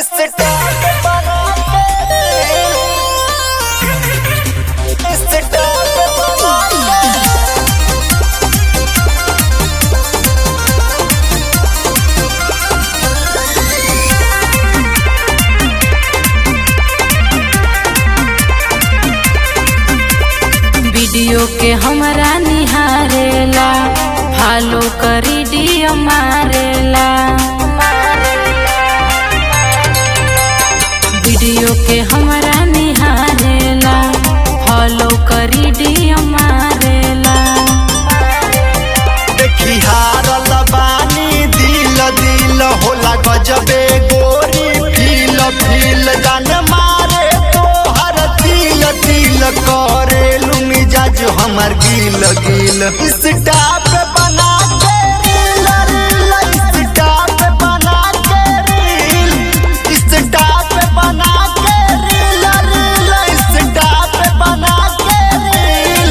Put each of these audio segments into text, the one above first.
video के हमरा निहारेला फॉलो करी डियो मारेला वीडियो के हमरा निहारेला फॉलो करी डियो मारेला देखी हारल बानी दिल दिल होला गजबे गोरी फील फील जान मारे तोहर दिल दिल करे मिजाज हमर गिल गिल स्टाप बना के रील रील स्टाप बना के रील स्टाप बना के रील रील स्टाप बना के रील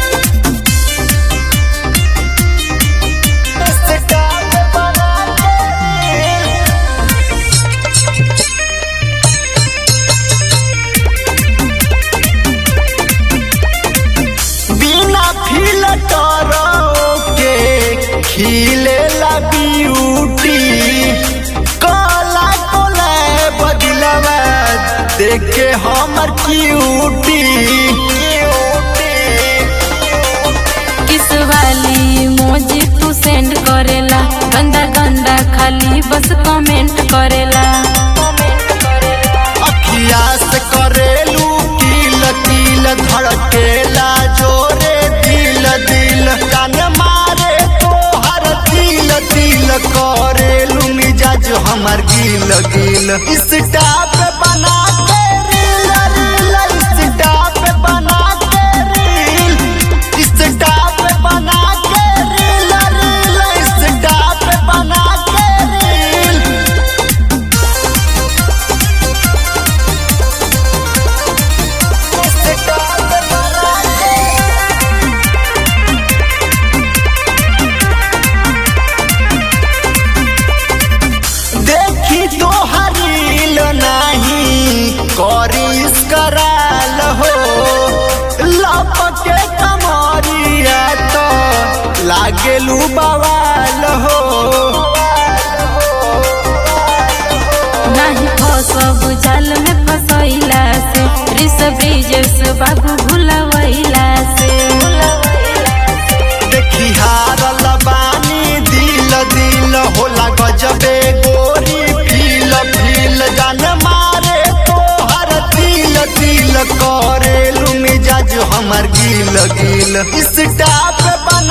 स्टाप बना के रील बिना फिल्टर के खिले ला ब्यूटी काला कोला बदलवा देख के हमर क्यूटी किस वाली मोजी तू सेंड करेला गंदा गंदा खाली बस कमेंट करेला अखिया से करेलू किल किल धड़केला जोरे दिल दिल कान मारे तोहर दिल दिल करेलू मिजाज हमर गिल गिल स्टाप बना के रील रील स्टाप बना के रील स्टाप बना के रील रील स्टाप बना के रील स्टाप बना के देखी तो हरील नाही करिस कराल हो लपके कमरिया तो लागेलू बवाल हो नहीं फसब जाल में फसैला से रिस ब्रिजेश बाबू भुलवैला से देखी हारल बानी दिल दिल होला गजबे गोरी फील फील जान मारे तोहर दिल दिल करेलू मिजाज हमर गिल गिल स्टाप बना